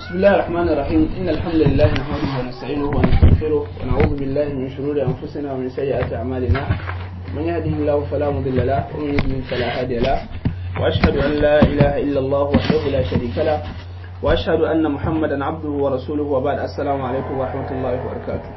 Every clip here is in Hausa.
بسم الله الرحمن الرحيم إن الحمد لله نحمده ونستعينه ونستغفره ونعوذ بالله من شرور أنفسنا ومن سيئات أعمالنا من يهده الله فلا مضل له ومن يضلل فلا هادي له وأشهد أن لا إله إلا الله وحده لا شريك له وأشهد أن محمدا عبده ورسوله وبعد السلام عليكم ورحمة الله وبركاته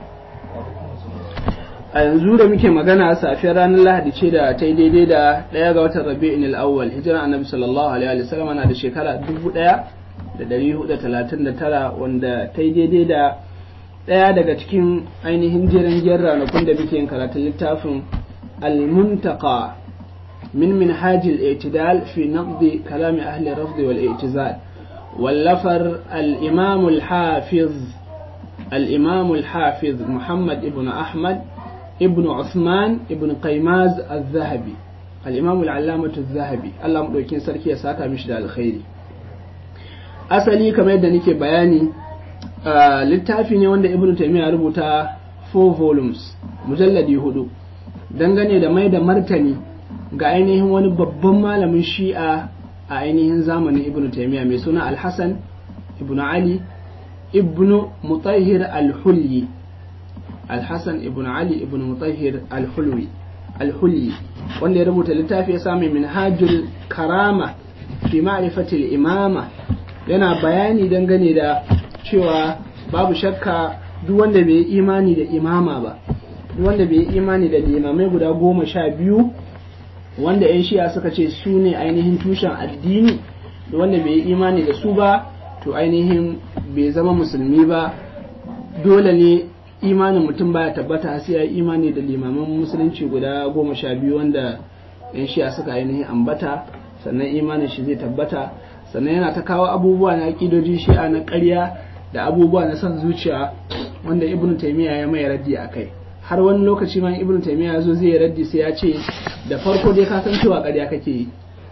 a yanzu da muke magana safiyar ranar lahadi ce da ta yi daidai da ɗaya ga watan rabi'in al'awwal hijira annabi sallallahu alaihi wa sallam na da shekara dubu ɗaya da ɗari hudu talatin da tara wanda ta yi daidai da ɗaya daga cikin ainihin jerin jiyar ranakun da muke yin karatun littafin al-muntaka min minhaj al-i'tidal fi naqdi kalami ahli rafd wal i'tizal wallafar al-imam al-hafiz al-imam al-hafiz muhammad ibn ahmad ابن عثمان ابن قيماز الذهبي الإمام العلامة الذهبي الله مدوكين سركي يساكا مش da alkhairi asali kamar yadda nake bayani littafi ne wanda ibn taymiya rubuta 4 volumes mujalladi hudu dangane da mai da martani ga ainihin wani babban malamin shi'a a ainihin zamanin ibn taymiya mai suna al-hasan ibn ali ibn mutahhir al-hulyi الحسن ابن علي ابن مطهر الحلوي الحلي wanda ya rubuta littafi ya sami minhajul karama fi ma'rifatil imama yana bayani dangane da cewa babu shakka duk wanda bai yi imani da imama ba duk wanda bai yi imani da limamai guda goma sha biyu wanda 'yan shi'a suka ce su ne ainihin tushen addini duk wanda bai yi imani da su ba to ainihin bai zama musulmi ba dole ne imanin mutum baya tabbata sai ya yi imani da limaman musulunci guda goma sha biyu wanda yan shi'a suka ainihin ambata sannan imanin shi zai tabbata sannan yana ta kawo abubuwa na aƙidoji shi'a na ƙarya da abubuwa na son zuciya wanda ibn taymiya ya mai raddi a kai har wani lokaci ma ibn taymiya zo zai raddi sai ya ce da farko dai ka san cewa ƙarya kake yi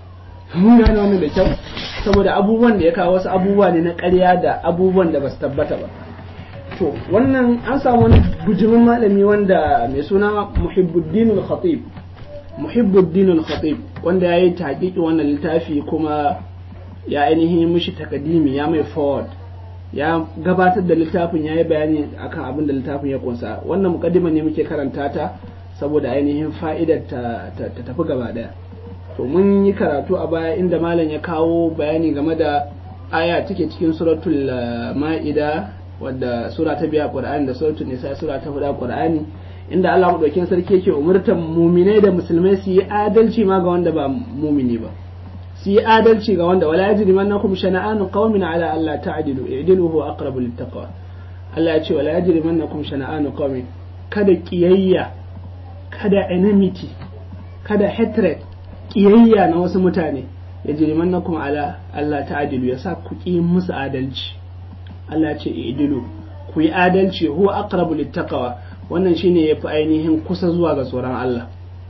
mun gane wannan da kyau saboda abubuwan da ya kawo wasu abubuwa ne na ƙarya da abubuwan da ba su tabbata ba to wannan an samu wani bujimin malami wanda mai suna muhibbuddin al-khatib muhibbuddin al-khatib wanda ya yi taƙiƙi wannan littafi kuma ya ainihin mishi takadimi ya mai forward ya gabatar da littafin ya yi bayani akan abin da littafin ya kunsa wannan mukaddima ne muke karanta ta saboda ainihin fa'idar ta tafi gaba daya to mun yi karatu a baya inda malam ya kawo bayani game da aya take cikin suratul ma'ida wadda sura ta biya qur'ani da suratul nisa sura ta huda qur'ani inda Allah madaukakin sarki yake umurtan muminai da musulmai su yi adalci ma ga wanda ba mumini ba su yi adalci ga wanda wala yajrimannakum shana'anu qaumin ala alla ta'dilu i'dilu huwa aqrabu littaqwa Allah ya ce wala yajrimannakum shana'anu qaumin kada kiyayya kada enmity kada hatred kiyayya na wasu mutane yajrimannakum ala alla ta'dilu yasa ku ki musu adalci Allah ce idilu ku yi adalci huwa aqrabu littaqwa wannan shine yafi ainihin kusa zuwa ga tsoron Allah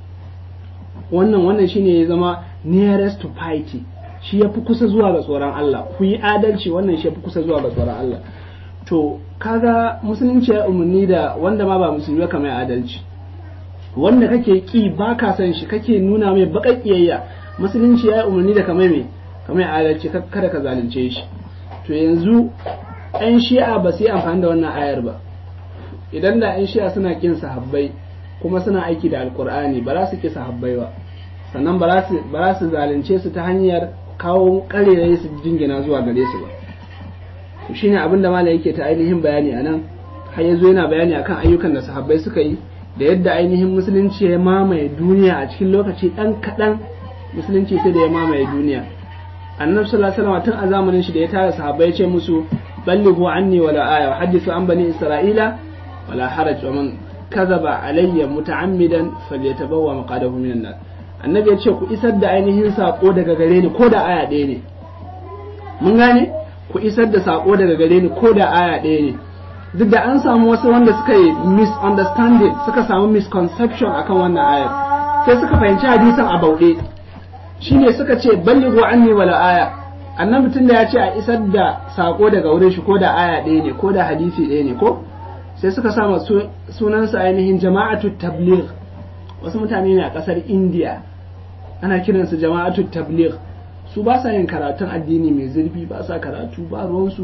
wannan wannan shine ya zama nearest to piety shi yafi kusa zuwa ga tsoron Allah ku yi adalci wannan shi yafi kusa zuwa ga tsoron Allah to kaga musulunci ya umarni da wanda ma ba musulmi ka mai adalci wanda kake ki ba ka san shi kake nuna mai baƙaƙiyayya musulunci ya umarni da kamar mai kamar adalci kada ka zalunce shi to yanzu 'yan shi'a ba su yi amfani da wannan ayar ba idan da 'yan shi'a suna kin sahabbai kuma suna aiki da alkur'ani ba za su ki sahabbai ba sannan ba za su zalunce su ta hanyar kawo karerai su jingina zuwa gare su ba to shine abin da malam yake ta ainihin bayani anan har yazo yana bayani akan ayyukan da sahabbai suka yi da yadda ainihin musulunci ya mamaye duniya a cikin lokaci dan kaɗan musulunci sai da ya mamaye duniya annabi sallallahu alaihi wasallam tun a zamanin shi da ya tara sahabbai ya ce musu بلغوا عني ولا آية وحدثوا عن بني إسرائيل ولا حرج ومن كذب علي متعمدا فليتبوى مقعده من النار annabi ya ce ku isar da ainihin sako daga gare ni ko da aya ɗaya ne mun gane ku isar da sako daga gare ni ko da aya ɗaya ne duk da an samu wasu wanda suka yi misunderstanding suka samu misconception akan wannan ayar sai suka fahimci hadisan a bauɗe shine suka ce ballighu anni wala aya annabi tun da ya ce a isar da sako daga wurin shi ko da aya ɗaya ne ko da hadisi ɗaya ne ko sai suka sama sunansa ainihin jama'atu tabligh wasu mutane ne a ƙasar indiya ana kiransu jama'atu tabligh su ba sa yin karatun addini mai zurfi ba sa karatu ba ruwansu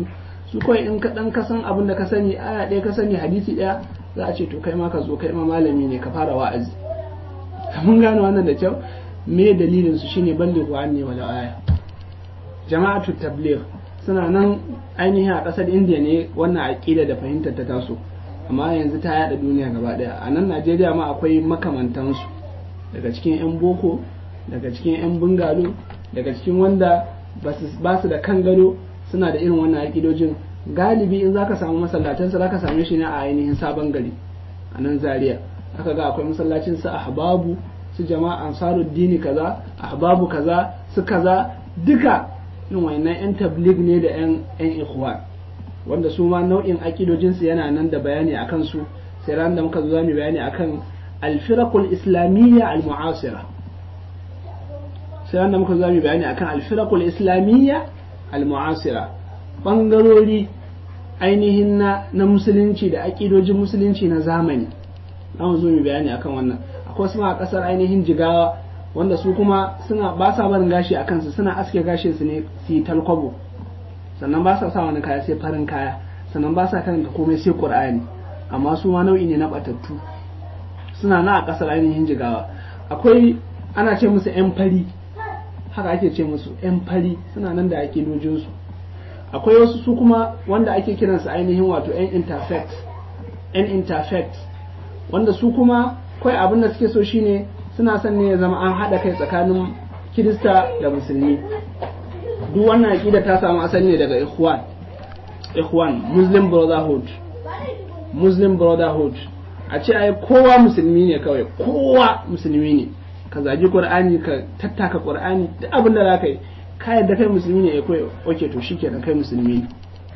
su kawai in ka dan ka san abin da ka sani aya ɗaya ka sani hadisi ɗaya za a ce to kai ma ka zo kai ma malami ne ka fara wa'azi mun gane wannan da kyau me dalilin su shine ballighu anni wala aya jama'atu tabligh suna nan ainihin a ƙasar indiya ne wannan aƙida da fahimtar ta taso amma yanzu ta yada duniya gaba daya a nan najeriya ma akwai makamantansu daga cikin 'yan boko daga cikin 'yan bungalo daga cikin wanda ba su da kan gado suna da irin wannan aƙidojin galibi in zaka samu masallatansa zaka same shi ne a ainihin sabon gari a nan zaria aka ga akwai masallacin su ahbabu su jama'a ansaruddini kaza ahbabu kaza su kaza duka irin wayannan 'yan tablig ne da 'yan 'yan ikhwan wanda su ma nau'in akidojinsu yana nan da bayani a kansu sai ran da muka zo za mu bayani akan alfirakul islamiyya al-mu'asira sai ran da muka zo za mu bayani akan alfirakul islamiyya al-mu'asira bangarori ainihin na na musulunci da akidojin musulunci na zamani za mu zo mu bayani akan wannan akwai su ma a kasar ainihin jigawa wanda su kuma suna ba sa barin gashi a kansu suna aske gashin su ne su yi talkwabo sannan ba sa sa wani kaya sai farin kaya sannan ba sa karanta komai sai qur'ani amma su ma nau'i ne na batattu suna na a kasar ainihin jigawa akwai ana ce musu yan fari haka ake ce musu yan fari suna nan da ake dojinsu akwai wasu su kuma wanda ake kiransu ainihin wato yan interfect yan interfect wanda su kuma kawai abin da suke so shine suna son ne ya zama an haɗa kai tsakanin kirista da musulmi duk wannan aƙida ta samu asali ne daga ikhwan ikhwan muslim brotherhood muslim brotherhood a ce ai kowa musulmi ne kawai kowa musulmi ne ka zagi qur'ani ka tattaka qur'ani duk abin da zaka yi ka yadda kai musulmi ne kai oke to shikenan kai musulmi ne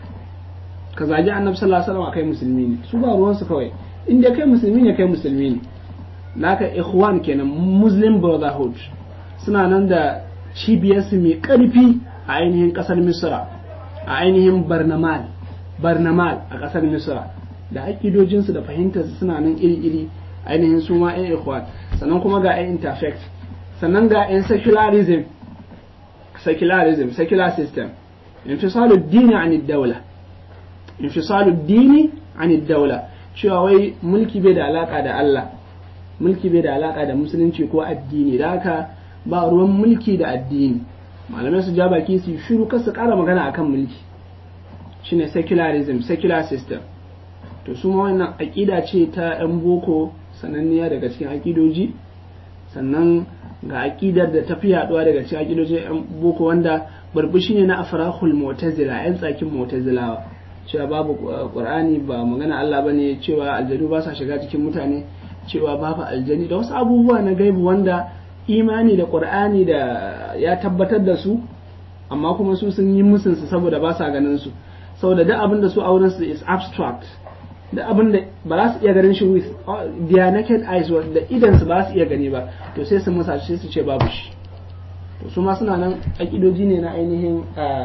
ka zagi annabi sallallahu alaihi wasallam kai musulmi ne su ba ruwan su kawai inda kai musulmi ne kai musulmi ne naka ikhwan kenan muslim brotherhood suna nan da cibiyarsu mai karfi a ainihin kasar misra a ainihin barnamal barnamal a kasar misra da aƙidojinsu da fahimtarsu suna nan iri-iri ainihin su ma 'yan ikhwan sannan kuma ga 'yan interfect sannan ga 'yan secularism secularism secular system infisalu dini an daula infisalu dini an daula cewa wai mulki bai da alaka da Allah mulki bai da alaka da musulunci ko addini da haka ba ruwan mulki da addini malamai su ja baki su shiru kar su kara magana akan mulki shine secularism secular system to su ma wannan aƙida ce ta 'yan boko sananniya daga cikin aƙidoji sannan ga aƙidar da ta fi yaduwa daga cikin aƙidojin 'yan boko wanda barbushi ne na afrahul mu'tazila 'yan tsakin mu'tazilawa cewa babu qur'ani ba magana Allah bane cewa aljanu ba sa shiga cikin mutane cewa babu aljani da wasu abubuwa na gaibu wanda imani da qur'ani da ya tabbatar da su amma kuma su sun yi musun su saboda ba sa ganin su saboda duk abin da su auren su is abstract da abin da ba za su iya ganin shi with their naked eyes da idan su ba su iya gani ba to sai su musa sai su ce babu shi to su ma suna nan akidoji ne na ainihin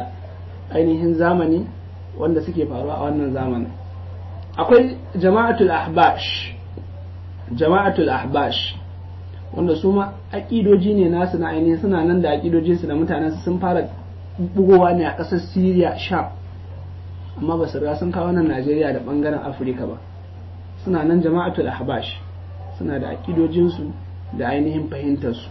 ainihin zamani wanda suke faruwa a wannan zamanin akwai jama'atul ahbash jama'atul ahbash wanda su ma akidoji ne nasu na ainihin suna nan da akidojinsu da mutanen sun fara bugowa ne a ƙasar Syria Sham amma ba su riga sun kawo nan Najeriya da bangaren Afirka ba suna nan jama'atul ahbash suna da akidojinsu da ainihin fahimtarsu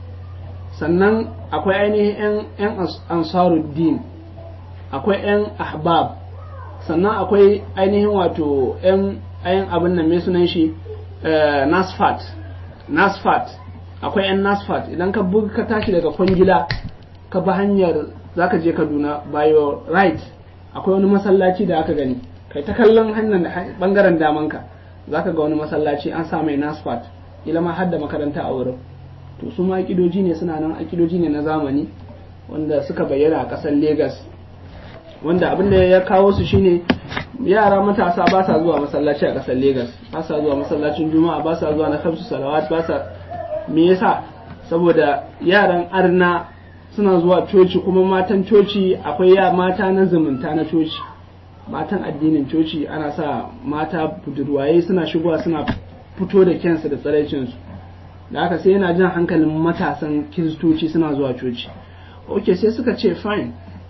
sannan akwai ainihin 'yan ansaruddin akwai 'yan ahbab sannan akwai ainihin wato 'yan ayin abin nan mai sunan shi nasfat nasfat akwai 'yan nasfat idan ka buga ka tashi daga kwangila ka bi hanyar zaka je kaduna bayo right akwai wani masallaci da aka gani kai ta kallon hannun bangaren damanka zaka ga wani masallaci an sa mai nasfat ila ma har da makaranta a wurin to su ma akidoji ne suna nan akidoji ne na zamani wanda suka bayyana a ƙasar Legas wanda abin da ya kawo su shine yara matasa ba sa zuwa masallaci a ƙasar Legas ba sa zuwa masallacin juma'a ba sa zuwa na kamsu salawat ba sa me yasa saboda yaran arna suna zuwa coci kuma matan coci akwai ya mata na zumunta na coci matan addinin coci ana sa mata budurwaye suna shigowa suna fito da kyansu da tsaraicinsu da haka sai yana jan hankalin matasan kiristoci suna zuwa coci ok sai suka ce fine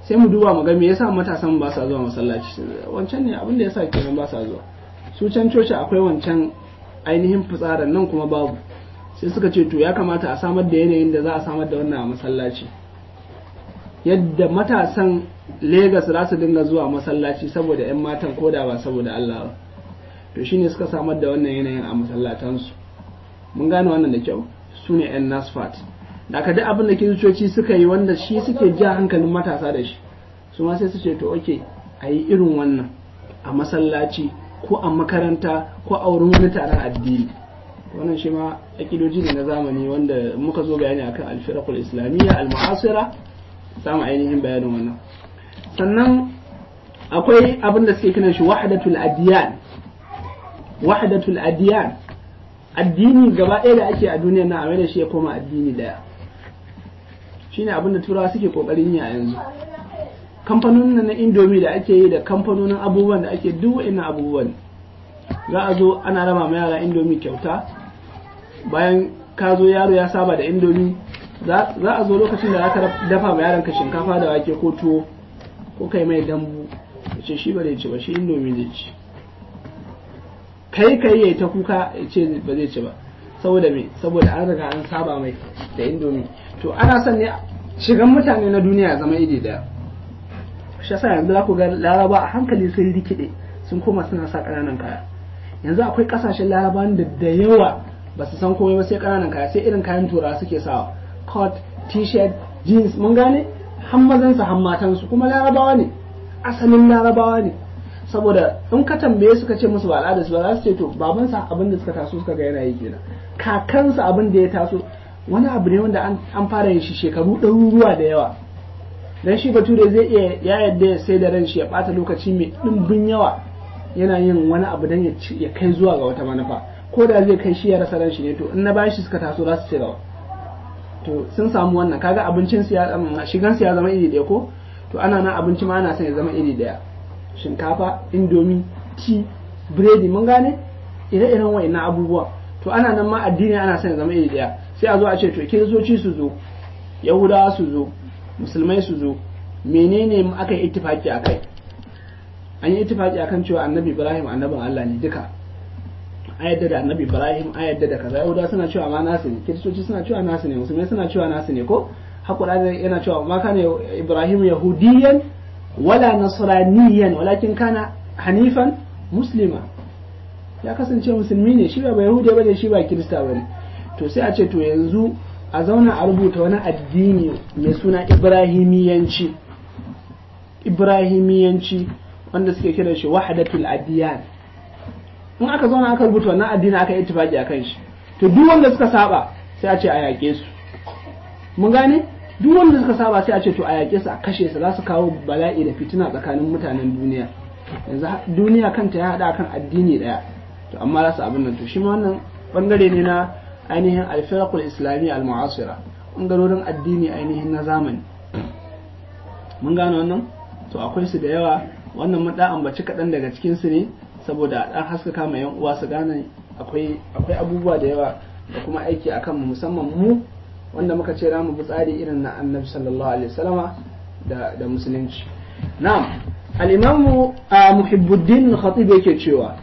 sai mu duba mu ga me yasa matasan ba sa zuwa masallaci wancan ne abin da yasa kenan ba sa zuwa su can coci akwai wancan ainihin fitsarin nan kuma babu sai suka ce to ya kamata a samar da yanayin da za a samar da wannan a masallaci yadda matasan Legas za su dinga zuwa masallaci saboda 'yan matan koda ba saboda Allah ba to shine suka samar da wannan yanayin a masallatansu mun gane wannan da kyau su ne 'yan nasfat da aka duk abin da kiristoci suka yi wanda shi suke ja hankalin matasa da shi su ma sai su ce to oke a yi irin wannan a masallaci ko a makaranta ko a wurin wani taron addini wannan shi ma akidoji ne na zamani wanda muka zo bayani akan alfirakul islamiyya al-mu'asira samu ainihin bayanin wannan sannan akwai abin da suke kiran shi wahdatul adiyan wahdatul adiyan addini gaba ɗaya da ake a duniyar na a da shi ya koma addini daya shine abin da turawa suke kokarin yi a yanzu kamfanonin na indomi da ake yi da kamfanonin abubuwan da ake duk wa'annan abubuwan za a zo ana raba ma yara indomi kyauta bayan ka zo yaro ya saba da indomi za a zo lokacin da aka dafa ma yaranka shinkafa da wake ko tuwo ko kai mai dambu ya ce shi ba zai ci ba shi indomi zai ci kai kai yayi ta kuka ya ce ba zai ci ba saboda me saboda an riga an saba mai da indomi to ana son ne shigan mutane na duniya zama iri daya shi yasa yanzu za ku ga laraba a hankali sun rikide sun koma suna sa ƙananan kaya yanzu akwai ƙasashen larabawan da da yawa ba su san komai ba sai ƙananan kaya sai irin kayan tura suke sawa coat t-shirt jeans mun gane har mazansu har matansu kuma larabawa ne asalin larabawa ne saboda in ka tambaye suka ce musu ba al'adarsu ba za su ce to babansa abin da suka taso suka ga yana yi kenan kakansa abin da ya taso wani abu ne wanda an fara yin shi shekaru ɗaruruwa da yawa dan shi bature zai iya ya yadda ya sai da ran shi ya bata lokaci mai ɗimbin yawa yana yin wani abu dan ya kai zuwa ga wata manufa ko da zai kai shi ya rasa ran shi ne to in na bashi suka taso za su ce rawa to sun samu wannan kaga abincin su ya shigan su ya zama iri ɗaya ko to ana nan abinci ma ana son ya zama iri ɗaya shinkafa indomi ti biredi mun gane ire-iren wa'annan abubuwa to ana nan ma addini ana son ya zama iri ɗaya sai a zo a ce to kiristoci su zo yahudawa su zo musulmai su zo menene aka yi ittifaki a kai an yi ittifaki akan cewa annabi ibrahim annabin allah ne duka a yadda da annabi ibrahim a yadda da kaza yahudawa suna cewa ma nasu ne kiristoci suna cewa nasu ne musulmai suna cewa nasu ne ko hakura yana cewa ma kana ibrahim yahudiyan wala nasraniyan walakin kana hanifan muslima ya kasance musulmi ne shi ba yahudi bane shi ba kirista bane to sai a ce to yanzu a zauna a rubuta wani addini mai suna ibrahimiyanci ibrahimiyanci wanda suke kira shi wahdatul adiyan in aka zauna aka rubuta wannan addini aka yi ittifaki akan shi to duk wanda suka saba sai a ce a yaƙe su mun gane duk wanda suka saba sai a ce to a yaƙe su a kashe su za su kawo bala'i da fitina tsakanin mutanen duniya yanzu duniya kanta ya haɗa kan addini ɗaya to amma za su abin nan to shi ma wannan bangare ne na ainihin alfirakul islami al-mu'asira bangarorin addini ainihin na zamani mun gane wannan to akwai su da yawa wannan mun da ambaci kaɗan daga cikin su ne saboda ɗan haskaka ma yan uwa su gane akwai akwai abubuwa da yawa da kuma aiki akan mu musamman mu wanda muka ce mu bi tsari irin na annabi sallallahu alaihi wasallama da da musulunci na'am al-imamu muhibbuddin al-khatib yake cewa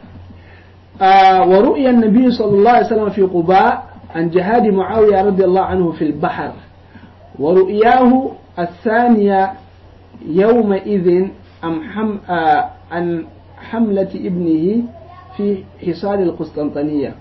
wa ru'ya an-nabi sallallahu alaihi wasallam fi quba عن جهاد معاوية رضي الله عنه في البحر ورؤياه الثانية يومئذ أم حم عن حملة ابنه في حصار القسطنطينية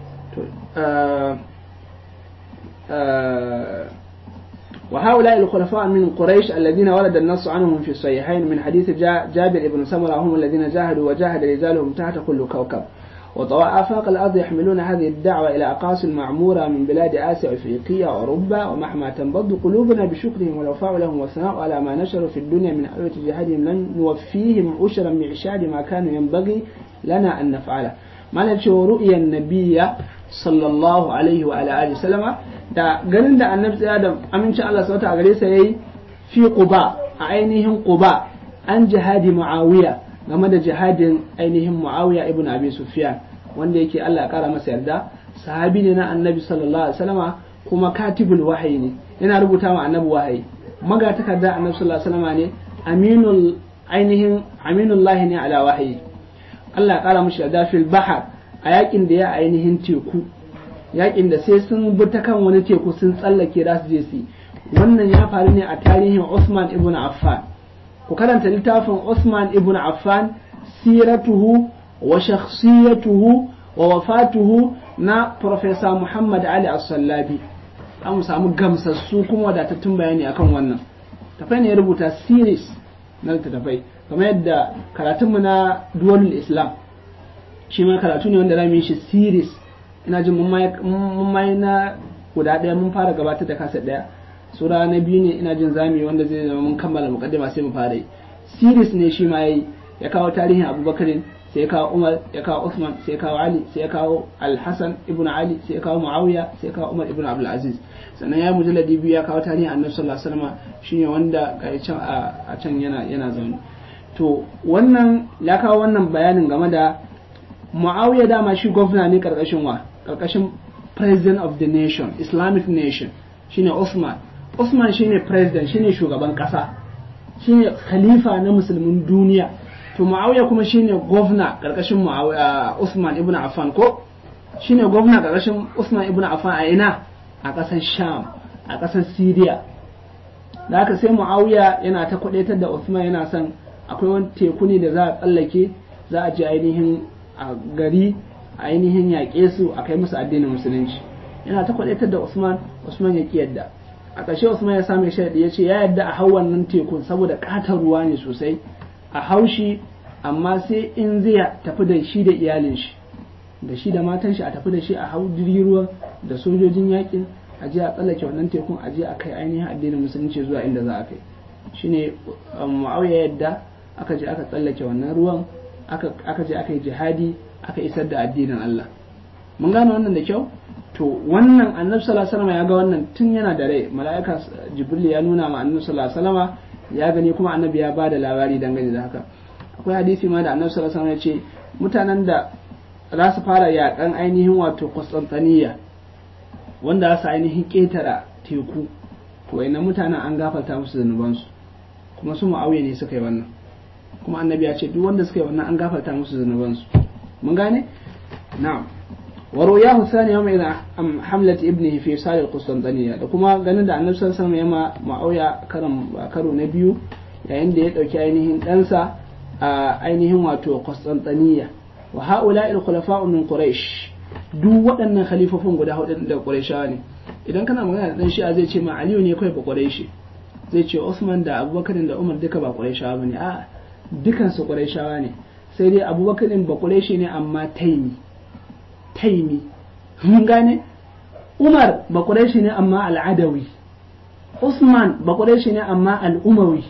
وهؤلاء الخلفاء من قريش الذين ورد النص عنهم في الصحيحين من حديث جابر بن سمرة هم الذين جاهدوا وجاهد رجالهم تحت كل كوكب وطوى آفاق الأرض يحملون هذه الدعوة إلى أقاصي المعمورة من بلاد آسيا وإفريقيا وأوروبا ومهما تنبض قلوبنا بشكرهم والوفاء لهم والثناء على ما نشروا في الدنيا من حلوة جهادهم لن نوفيهم عشرا معشار ما كان ينبغي لنا أن نفعله ما نشوف رؤيا النبي صلى الله عليه وعلى آله وسلم da ganin da annabi tsaya da amincin Allah sauta a gare sa yayi fi quba a ainihin quba an jihadi muawiya game da jihadin ainihin Muawiya ibn Abi Sufyan wanda yake Allah ya kara masa yarda sahabi ne na Annabi sallallahu alaihi wasallama kuma katibul wahayi ne yana rubuta wa Annabi wahayi maga takarda Annabi sallallahu alaihi wasallama ne aminul ainihin aminullahi ne ala wahayi Allah ya kara mushi da fil bahar a yakin da ya ainihin teku yakin da sai sun bi ta kan wani teku sun tsallake da su je su wannan ya faru ne a tarihin Usman ibn Affan ku karanta littafin Usman ibn Affan siratuhu wa shakhsiyatuhu wa wafatuhu na Professor Muhammad Ali As-Sallabi an mu samu gamsassu kuma wadatattun bayani akan wannan tafai ne ya rubuta series na littattafai kamar yadda karatunmu na duwalul islam shi ma karatu ne wanda za mu yi shi series ina jin mun mai na guda ɗaya mun fara gabatar da kasa ɗaya sura na biyu ne ina jin zami wanda zai zama mun kammala mukaddima sai mu fara yi series ne shi ma yayi ya kawo tarihin abubakarin sai ya kawo umar ya kawo usman sai ya kawo ali sai ya kawo alhassan ibn ali sai ya kawo muawiya sai ya kawo umar ibn abdul aziz sannan ya mujalladi biyu ya kawo tarihin annabi sallallahu alaihi wasallam shine wanda ga can a can yana yana zaune to wannan ya kawo wannan bayanin game da muawiya dama shi gwamna ne karkashin wa karkashin president of the nation islamic nation shine usman usman shine president shine shugaban kasa shine khalifa na musulmin duniya to muawiya kuma shine gwamna karkashin usman ibn affan ko shine gwamna karkashin usman ibn affan a ina a ƙasar sham a ƙasar syria da haka sai muawiya yana ta kwadaitar da usman yana son akwai wani teku ne da za a tsallake za a je ainihin a gari ainihin yaƙe su a kai musu addinin musulunci yana ta kwadaitar da usman usman ya yadda a ƙarshe usman ya same sharadi ya ce ya yadda a hau wannan tekun saboda ƙatar ruwa ne sosai a haushi amma sai in zai tafi da shi da iyalin shi da shi da matan shi a tafi da shi a hau jirgin ruwa da sojojin yakin a je a tsallake wannan tekun a je a kai ainihin addinin musulunci zuwa inda za a kai shine muawiya yadda aka je aka tsallake wannan ruwan aka je aka yi jihadi aka isar da addinin Allah mun gane wannan da kyau to wannan annabi sallallahu alaihi wasallam ya ga wannan tun yana da rai mala'ika jibril ya nuna ma annabi sallallahu alaihi wasallam ya gani kuma annabi ya bada labari dangane da haka akwai hadisi ma da annabi sallallahu alaihi wasallam ya ce mutanen da za su fara yakan ainihin wato Constantiniya wanda za su ainihin ketara teku to wayannan mutanen an gafarta musu zanubansu kuma su mu'awiya ne suka yi wannan kuma annabi ya ce duk wanda suka yi wannan an gafarta musu zanubansu mun gane na'am wa ruyahu thani yawma idha am hamlat ibnihi fi sal Constantiniya da kuma ganin da annabi sallallahu alaihi wasallam ya ma mu'awiya karam karo na biyu yayin da ya dauki ainihin ɗansa a ainihin wato Constantiniya wa ha'ula'i al-khulafa'u min quraish duk waɗannan khalifofin guda hudu da qurayshawa ne idan kana magana da dan shi'a zai ce ma aliyu ne kai ba quraishi zai ce usman da abubakar da umar duka ba qurayshawa bane a dukan su qurayshawa ne sai dai abubakar ba quraishi ne amma taimi taimi mun gane umar ba quraishi ne amma al-adawi usman ba quraishi ne amma al-umawi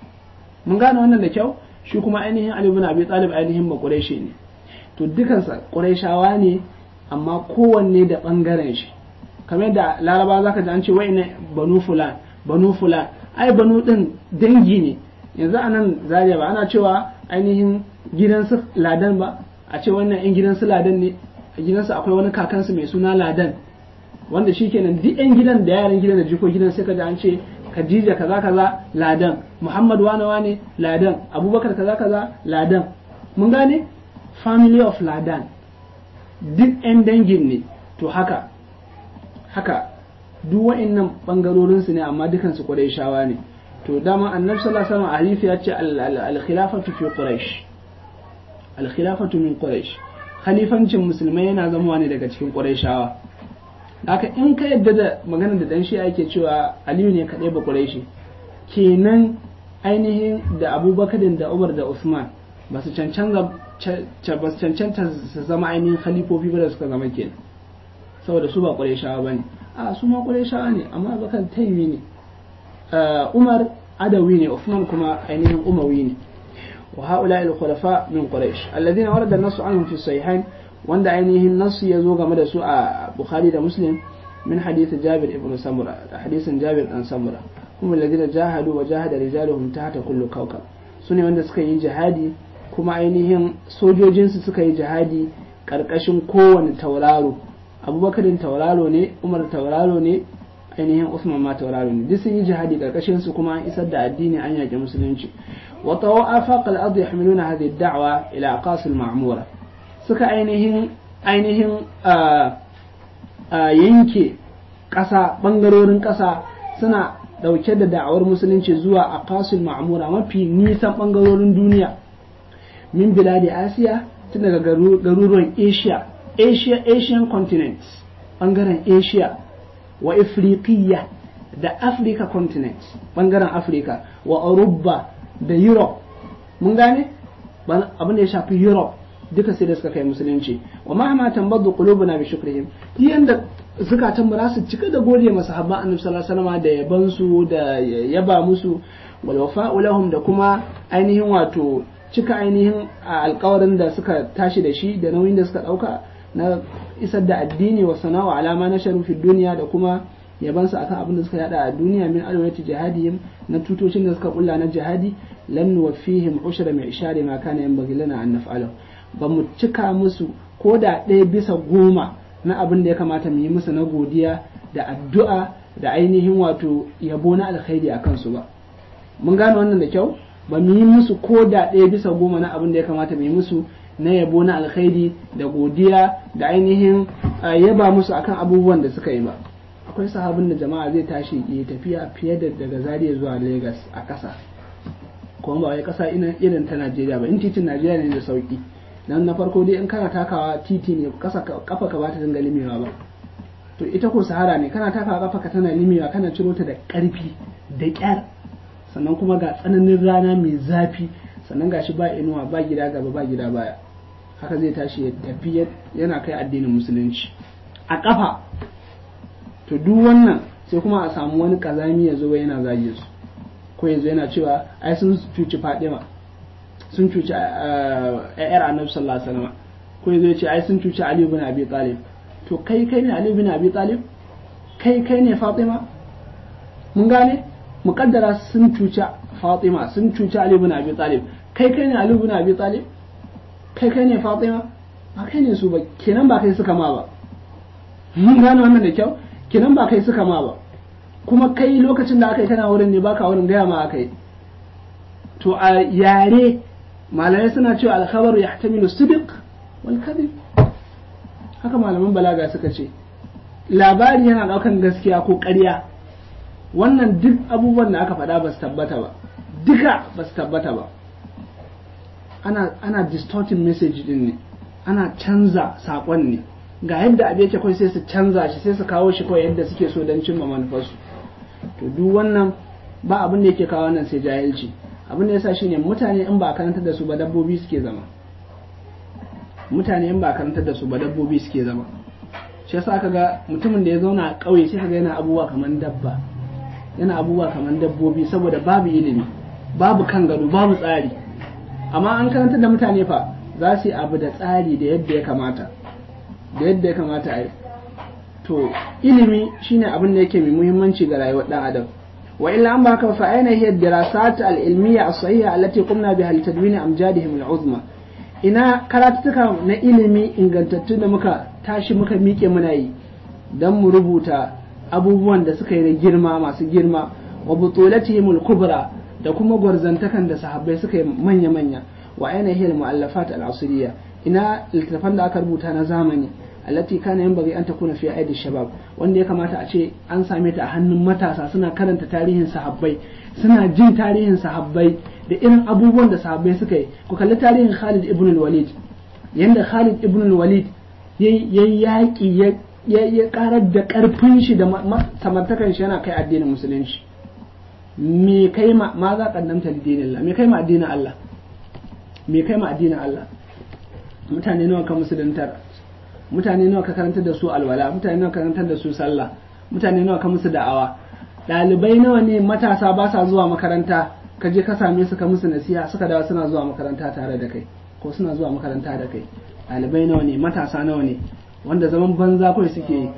mun gane wannan da kyau shi kuma ainihin Ali ibn Abi Talib ainihin ba Quraishi ne to dukansa Qurayshawa ne amma kowanne da bangaren shi kamar da Laraba zaka ji an ce wai ne banu fulan banu fulan ai banu din dangi ne yanzu anan Zaria ba ana cewa ainihin gidansu Ladan ba a ce wannan yan gidansu Ladan ne a gidansu akwai wani kakansu mai suna Ladan wanda shikenan duk yan gidan da yaran gidan da jiko gidan sai ka ji an ce Khadija kaza kaza ladan Muhammad wane wane ladan Abubakar kaza kaza ladan mun gane family of ladan duk 'yan dangin ne to haka haka duk wa'annan bangarorin su ne amma dukan su shawa ne to dama annabi sallallahu alaihi wasallam hadisi ya ce al-khilafatu fi quraish al-khilafatu min quraish khalifancin musulmai yana zama ne daga cikin qurayshawa haka in ka yadda da magana da dan shi ake cewa aliyu ne kaɗai ba ƙureshi kenan ainihin da abubakar da umar da usman ba su cancanta su zama ainihin khalifofi ba da suka zama kenan saboda su ba ƙureshawa ba ne a su ma ƙureshawa ne amma bakar taimi ne umar adawi ne usman kuma ainihin umawi ne wa haula il khulafa min quraish alladhina warada an-nasu anhum fi sahihain wanda ainihin nasu ya zo game da su a bukhari da muslim min hadith jabir ibn samura da hadisin jabir dan samura kuma alladhina jahadu wa jahada rijaluhum tahta kullu kawkab sune wanda suka yi jihadi kuma ainihin sojojinsu suka yi jihadi karkashin kowane tauraro abubakarin tauraro ne umar tauraro ne ainihin Usman ma tauraro ne duk sun yi jihadi karkashin su kuma an isar da addini an yaƙi musulunci wa tawa afaq al-ard yahmiluna hadhihi ad-da'wa ila aqas al-ma'mura suka ainihin ainihin yanke ƙasa bangarorin ƙasa suna dauke da da'awar musulunci zuwa aqasul ma'mura mafi nisan bangarorin duniya min biladi asiya tun daga garuruwan asia asia asian continent bangaren asia wa afriqiya da africa continent bangaren africa wa Aruba da europe mun gane abin da ya shafi europe duka sai da suka kai musulunci wa mahama tambaddu qulubuna bi shukrihim yanda zukatan mu su cika da gode masa habba annabi sallallahu alaihi wasallam da yaban su da yaba musu wal wafa'u lahum da kuma ainihin wato cika ainihin alkawarin da suka tashi da shi da nauyin da suka dauka na isar da addini wa sana'a alama na sharufi duniya da kuma yabansu akan abin da suka yada a duniya min alwati jihadihim na tutocin da suka kulla na jihadi lan nuwaffihim ushra mai ishari ma kana yanbaghi lana an naf'alahu ba mu cika musu ko da ɗaya bisa goma na abin da ya kamata mu yi musu na godiya da addu'a da ainihin wato yabo na alkhairi a kansu ba mun gane wannan da kyau ba mu yi musu ko da ɗaya bisa goma na abin da ya kamata mu yi musu na yabo na alkhairi da godiya da ainihin yaba musu akan abubuwan da suka yi ba akwai sahabin da jama'a zai tashi ya tafiya fiye da daga Zaria zuwa Lagos a ƙasa kuma ba wai ƙasa irin ta Najeriya ba in titin Najeriya ne da sauki dan na farko dai in kana takawa titi ne kasa kafa ka ba ta dinga limewa ba to ita ko sahara ne kana takawa kafa ka tana limewa kana ciro ta da ƙarfi da ƙyar sannan kuma ga tsananin rana mai zafi sannan gashi ba inuwa ba gida gaba ba gida baya haka zai tashi ya tafi yana kai addinin musulunci a kafa to duk wannan sai kuma a samu wani kazami ya zo yana zage su ko yanzu yana cewa ai sun cuci fadima sun cuci yar annabi sallallahu alaihi wasallam ko yanzu ya ce ai sun cuci ali ibn abi talib to kai kai ne ali ibn abi talib kai kai ne fatima mun gane muqaddara sun cuci fatima sun cuci ali ibn abi talib kai kai ne ali ibn abi talib kai kai ne fatima ba kai ne su ba kenan ba kai suka ma ba mun gane wannan da kyau kenan ba kai suka ma ba kuma kai lokacin da aka yi kana wurin ne baka wurin gaya ma aka yi to a yare malamai suna cewa alkhabar ya hatamilu sidiq wal kadhib haka malaman balaga suka ce labari yana daukan gaskiya ko ƙarya wannan duk abubuwan da aka faɗa ba su tabbata ba duka ba su tabbata ba ana ana distorting message din ne ana canza saƙon ne ga yadda abu yake kawai sai su canza shi sai su kawo shi kawai yadda suke so don cimma manufarsu to duk wannan ba abin da yake kawo wannan sai jahilci abin da yasa shine mutane in ba karantar da su ba dabbobi suke zama mutane in ba karantar da su ba dabbobi suke zama shi yasa aka ga mutumin da ya zauna a ƙauye sai kaga yana abubuwa kamar dabba yana abubuwa kamar dabbobi saboda babu ilimi babu kan gado babu tsari amma an karantar da mutane fa za su yi abu da tsari da yadda ya kamata da yadda ya kamata a yi to ilimi shine abin da yake mai muhimmanci ga rayuwar dan adam wa illa an baka fa aina hiya dirasat al ilmiya as sahiha allati qumna biha li tadwin amjadihim al uzma ina karatuka na ilimi ingantattu da muka tashi muka miƙe muna yi dan mu rubuta abubuwan da suka yi da girma masu girma wa butulatihim al kubra da kuma gwarzantakan da sahabbai suka yi manya manya wa aina hiya al muallafat al asriya ina littattafan da aka rubuta na zamani allati kana yanbaghi an takuna fi aidi shabab wanda ya kamata a ce an same ta a hannun matasa suna karanta tarihin sahabbai suna jin tarihin sahabbai da irin abubuwan da sahabbai suka yi ku kalli tarihin Khalid ibn al-Walid yanda Khalid ibn al-Walid ya yaƙi ya karar da karfin shi da samartakan shi yana kai addinin musulunci me kai ma ma za kaddamta lidinillah me kai ma addinin Allah me kai ma addinin Allah mutane nawa ka musuluntar mutane nawa ka karantar da su alwala mutane nawa ka karantar da su sallah mutane nawa ka musu da'awa ɗalibai nawa ne matasa ba sa zuwa makaranta ka je ka same su ka musu nasiha suka dawo suna zuwa makaranta tare da kai ko suna zuwa makaranta da kai ɗalibai nawa ne matasa nawa ne wanda zaman banza kawai suke yi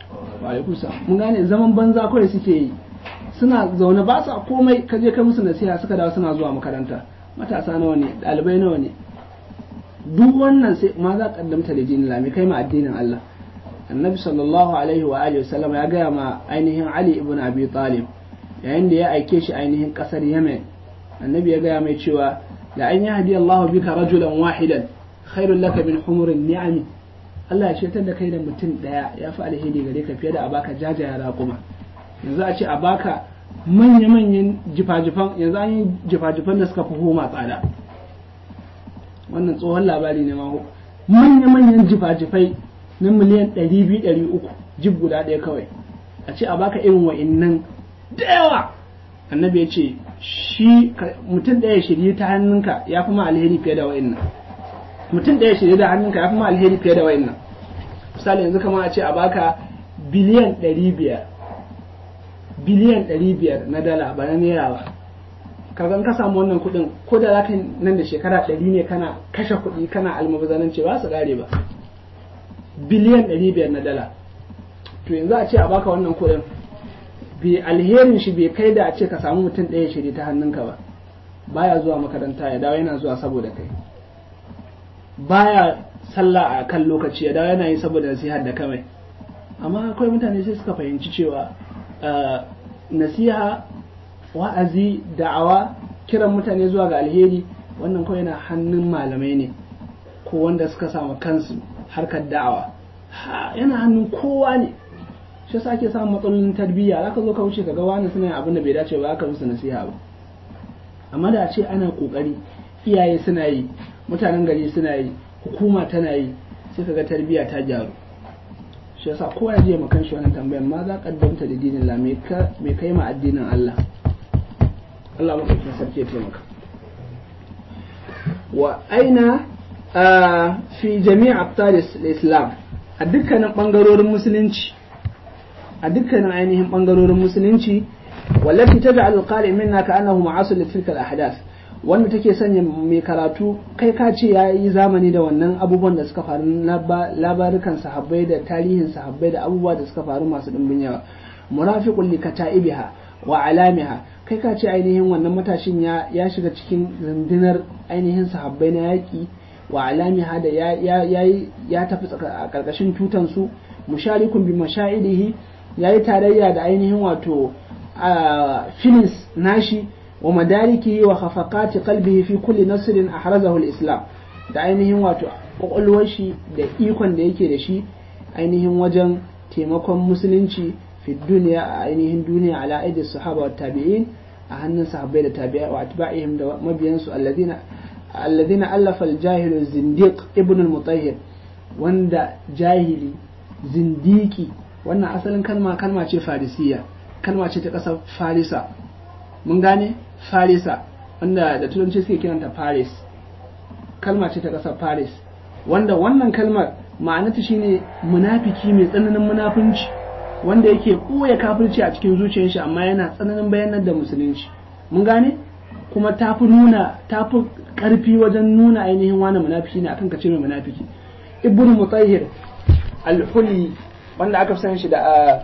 mun gane zaman banza kawai suke yi suna zaune ba sa komai ka je ka musu nasiha suka dawo suna zuwa makaranta matasa nawa ne ɗalibai nawa ne duk wannan sai ma za kaddamta da dinin lami kai ma addinin Allah annabi sallallahu alaihi wa alihi wasallam ya gaya ma ainihin ali ibn abi talib yayin da ya aike shi ainihin kasar yemen annabi ya gaya mai cewa la an yahdi Allah bika rajulan wahidan khairul laka min humurin ni'ami Allah ya shetar da kai da mutum daya ya fi alheri gare ka fiye da a baka jajaya raƙuma yanzu a ce a baka manya-manyan jifa-jifan yanzu an yi jifa-jifan da suka fi homa tsada wannan tsohon labari ne ma manya-manyan jifa-jifai na miliyan 200-300 jib guda ɗaya kawai a ce a baka irin wa'innan da yawa annabi ya ce shi mutum ɗaya shirye ta hannunka ya fi ma alheri fiye da wa'innan mutum ɗaya shirye da hannunka ya fi ma alheri fiye da wa'innan misali yanzu kamar a ce a baka biliyan 500 biliyan 500 na dala ba na naira ba kaga ka samu wannan kuɗin ko da zaka nan da shekara 100 ne kana kashe kuɗi kana almubazananci ba su kare ba biliyan 500 na dala to yanzu a ce a baka wannan kuɗin bi alherin shi bai kai da a ce ka samu mutum ɗaya shiri ta hannunka ba baya zuwa makaranta ya dawo yana zuwa saboda kai baya sallah a kan lokaci ya dawo yana yi saboda nasihar da kamai amma akwai mutane sai suka fahimci cewa nasiha wa'azi da'awa kiran mutane zuwa ga alheri wannan kawai yana hannun malamai ne ko wanda suka samu kansu harkar da'awa yana hannun kowa ne shi yasa ake samun matsalolin tarbiyya zaka zo ka wuce ka ga wani suna yin abin da bai dace ba aka musu nasiha ba amma da a ce ana kokari iyaye suna yi mutanen gari suna yi hukuma tana yi sai kaga tarbiyya ta gyaru shi yasa kowa ya je makan shi wannan tambayar ma za kaddamta da dinin Allah me kai ma addinin Allah Allah mafakin sarki ya taimaka wa aina fi jami'a abtar islam a dukkanin bangarorin musulunci a dukkanin ainihin bangarorin musulunci wallafi ta da alƙali minna ka annahu ma'asul li tilka al-ahdath wanda take sanya mai karatu kai ka ce ya yi zamani da wannan abubuwan da suka faru labarukan sahabbai da tarihin sahabbai da abubuwa da suka faru masu dimbin yawa murafiqul li kata'ibiha wa alamiha kai ka ce ainihin wannan matashin ya ya shiga cikin rundunar ainihin sahabbai na yaki wa alamiha da ya ya ya tafi a karkashin tutan su musharikun bi mashaidihi yayi tarayya da ainihin wato filis nashi wa madariki wa khafaqati qalbihi fi kulli nasrin ahrazahu al-islam da ainihin wato kwakwalwar shi da ikon da yake da shi ainihin wajen taimakon musulunci fi duniya a ainihin duniya ala aidi sahaba wa tabi'in a hannun sahabbai da tabi'a wa atba'ihim da mabiyansu alladhina alladhina allafa al-jahilu zindiq ibn al-mutahhir wanda jahili zindiki wannan asalin kalma kalma ce farisiya kalma ce ta ƙasar farisa mun gane farisa wanda da turanci suke kiranta paris kalma ce ta ƙasar paris wanda wannan kalmar ma'anata shine munafiki mai tsananin munafunci wanda yake ɓoye kafirci a cikin zuciyar shi amma yana tsananin bayanar da musulunci mun gane kuma ta fi nuna ta fi ƙarfi wajen nuna ainihin wani munafiki ne akan kace mai munafiki ibnu mutahhir al-huli wanda aka san shi da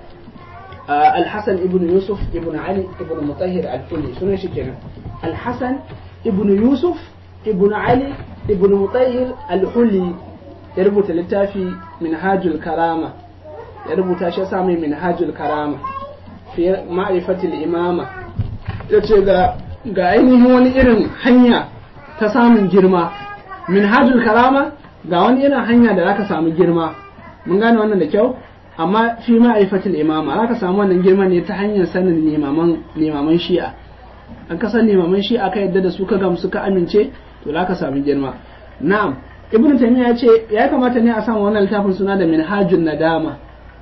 الحسن ابن يوسف ابن علي ابن مطهر الحلي سنة شكرا الحسن ابن يوسف ابن علي ابن مطهر الحلي يربط للتافي منهاج الكرامة يربط شسامي منهاج الكرامة في معرفة الإمامة yace ga ga ainihin wani irin hanya ta samun girma minhajul karama ga wani irin hanya da zaka samu girma mun gane wannan da kyau amma fi ma'aifatul imama za ka samu wannan girman ne ta hanyar sanin limaman shi'a an ka san limaman shi'a ka yadda da su ka gamsu ka amince to za ka samu girma na'am ibnu taymiya ya ce ya kamata ne a samu wannan littafin suna da minhajun nadama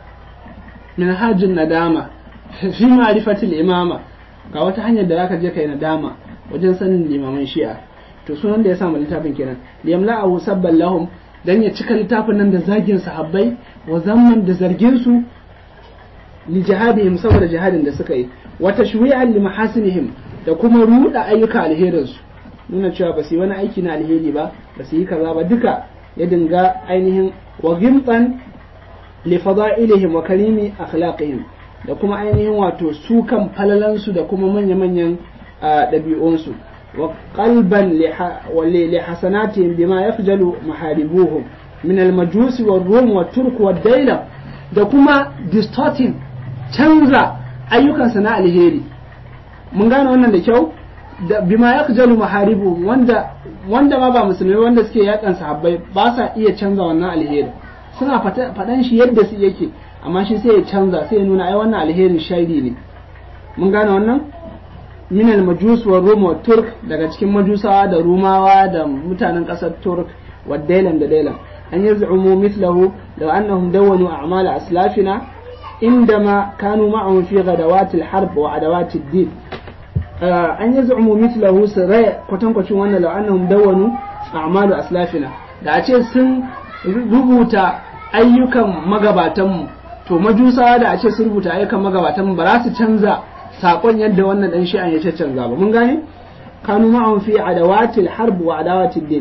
minhajun nadama fi ma'rifatul imama ga wata hanyar da zaka je kai nadama wajen sanin limaman shi'a to sunan da ya samu littafin kenan liyamla'ahu sabban lahum dan ya cika littafin nan da zagin sahabbai wa zamman da zargin su li jihadihim saboda jihadin da suka yi wa tashwi'an li mahasinihim da kuma ruda ayyuka alherin su nuna cewa ba su yi wani aiki na alheri ba ba su yi kaza ba duka ya dinga ainihin wa gimtan li fada'ilihim wa karimi akhlaqihim da kuma ainihin wato su kan falalan su da kuma manya-manyan ɗabi'unsu wa qalban li hasanatihim bima yafjalu maharibuhum min al-majus wa rum wa turk wa daila da kuma distorting canza ayyukansa na alheri mun gane wannan da kyau da bima yaqjalu maharibu wanda wanda ma ba musulmai wanda suke yakan sahabbai ba sa iya canza wannan alheri suna faɗan shi yadda su yake amma shi sai ya canza sai ya nuna ai wannan alherin shari ne mun gane wannan min al-majus wa rum wa turk daga cikin majusawa da rumawa da mutanen ƙasar turk wa dailan da dailan an yaz'umu mithlahu law annahum dawwanu a'mal aslafina indama kanu ma'ahum fi ghadawat al-harb wa adawat ad-din an yaz'umu mithlahu sarai kwatankwacin wannan law annahum dawwanu a'mal aslafina da a ce sun rubuta ayyukan magabatanmu to majusawa da a ce sun rubuta ayyukan magabatanmu ba za su canza sakon yadda wannan dan shi'an ya canza ba mun gane kanu ma'ahum fi adawatil harb wa adawatil din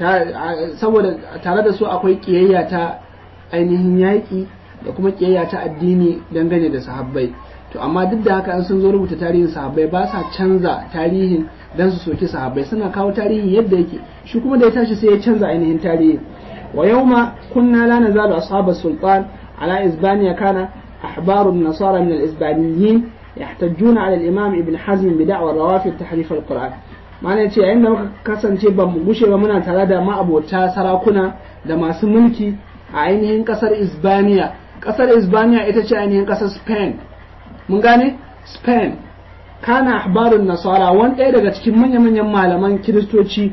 saboda tare da su akwai kiyayya ta ainihin yaƙi da kuma kiyayya ta addini dangane da sahabbai to amma duk da haka an sun zo rubuta tarihin sahabbai ba sa canza tarihin dan su soki sahabbai suna kawo tarihin yadda yake shi kuma da ya tashi sai ya canza ainihin tarihin wa yawma kunna la nazalu ashab sultan ala isbaniya kana ahbaru an-nasara min al-isbaniyin يحتجون على الإمام ابن حزم بدعوى الروافد تحريف القرآن ma'ana yace yayin da muka kasance ba mu gushe ba muna tare da ma'abota sarakuna da masu mulki a ainihin kasar Isbaniya kasar Isbaniya ita ce ainihin kasar Spain mun gane Spain kana ahbarun nasara wani ɗaya daga cikin manya-manyan malaman kiristoci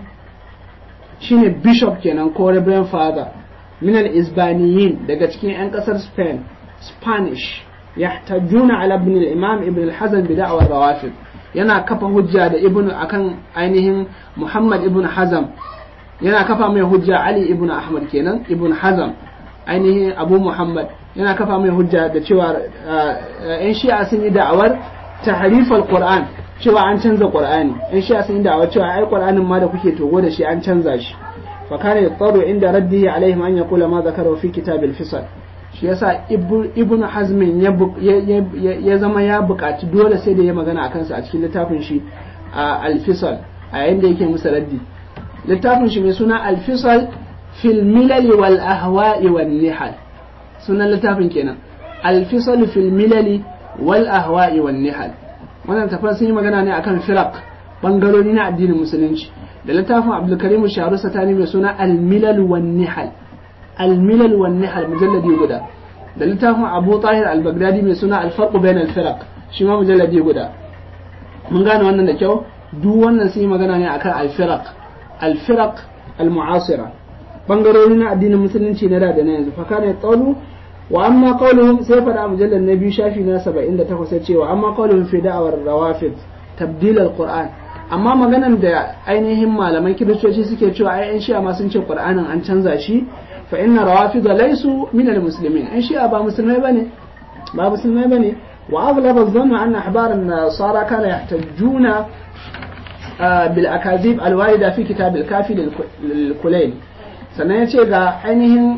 shine bishop kenan ko reverend father min al-isbaniyin daga cikin 'yan kasar Spain Spanish يحتجون على ابن الإمام ابن الحزن بدعوى الروافد yana kafa hujja da ibnu akan ainihin Muhammad ibn Hazam yana kafa mai hujja Ali ibn Ahmad kenan ibn Hazam ainihin Abu Muhammad yana kafa mai hujja da cewa yan shi'a sun yi da'awar tahrifal Qur'an cewa an canza Qur'ani yan shi'a sun yi da'awar cewa ai Qur'anin ma da kuke togo da shi an canza shi fa kana yattaru inda raddihi alaihim an yaqula ma zakara fi kitabil fisal shi yasa ibn hazmin ya zama ya buƙaci dole sai da ya magana a kansa a cikin littafin shi a alfisal a yayin da yake musa raddi littafin shi mai suna alfisal fil milali wal ahwa'i wal nihal sunan littafin kenan alfisal fil milali wal ahwa'i wal nihal wannan tafar sun yi magana ne akan firaq bangarori na addinin musulunci da littafin abdulkarim sharu satani mai suna al milal wal nihal الملل والنحل مجلد يقدا da littafin abu tahir al-baghdadi mai suna alfarqu bain al-firaq shi ma mujalladi guda mun gane wannan da kyau duk wannan sun yi magana ne akan al-firaq al-firaq al-mu'asira bangarori na addinin musulunci na da da na yanzu fa kana qawlu wa amma qawluhum sai fada mujallad na biyu shafi na 78 sai cewa amma qawluhum fi da'awar rawafid tabdil al-qur'an amma maganan da ainihin malaman kiristoci suke cewa ai yan shi'a ma sun ce qur'anin an canza shi fa inna rawafid laysu min almuslimin in shi'a ba musulmai bane ba musulmai bane wa aghlab adh-dhann anna ahbar an-nasara kana yahtajuna bil akazib al-warida fi kitab al-kafi lil-kulayl sannan yace ga ainihin